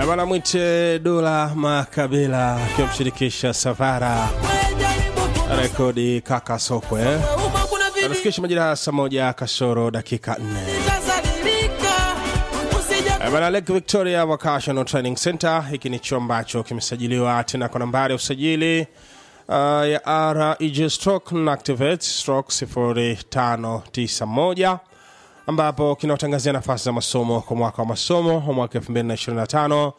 bana mwite Dula Makabila akimshirikisha Savara rekodi kaka sokwe anafikisha majira ya saa moja kasoro dakika nne bana Lake Victoria Vocational Training Center. Hiki ni chuo ambacho kimesajiliwa tena kwa nambari ya usajili uh, ya REG stroke na activate stroke 0591 ambapo kinatangazia nafasi za masomo kwa mwaka wa masomo wa mwaka 2025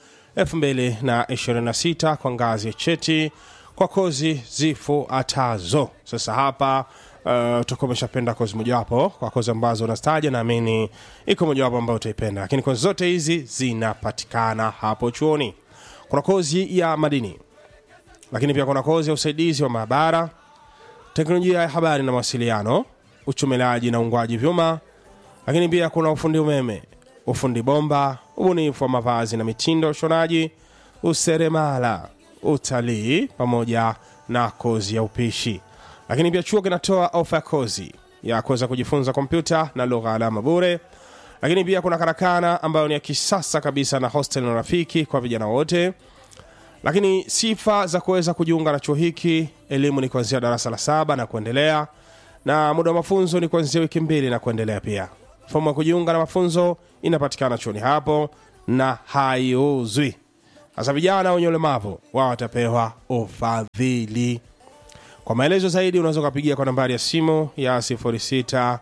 2026 kwa ngazi ya cheti kwa kozi zifuatazo. Sasa hapa uh, utakuwa umeshapenda kozi mojawapo kwa kozi ambazo unastaja, naamini iko mojawapo ambayo utaipenda, lakini kozi zote hizi zinapatikana hapo chuoni. Kuna kozi ya madini, lakini pia kuna kozi ya usaidizi wa maabara, teknolojia ya habari na mawasiliano, uchumelaji na ungwaji vyuma, lakini pia kuna ufundi umeme, ufundi bomba, ubunifu wa mavazi na mitindo ya ushonaji, useremala, utalii pamoja na kozi ya upishi. Lakini pia chuo kinatoa ofa ya kozi ya kuweza kujifunza kompyuta na lugha alama bure. Lakini pia kuna karakana ambayo ni ya kisasa kabisa na hostel na rafiki kwa vijana wote. Lakini sifa za kuweza kujiunga na chuo hiki, elimu ni kuanzia darasa la saba na kuendelea, na muda wa mafunzo ni kuanzia wiki mbili na kuendelea. Pia fomu ya kujiunga na mafunzo inapatikana chuoni hapo na haiuzwi. Sasa vijana wenye ulemavu wao watapewa ufadhili. Kwa maelezo zaidi unaweza ukapigia kwa nambari ya simu ya 06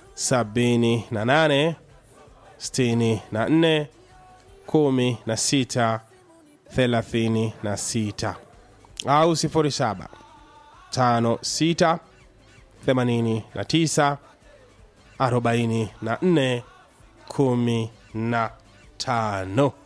78 64 16 36 au 07 56 89 44 15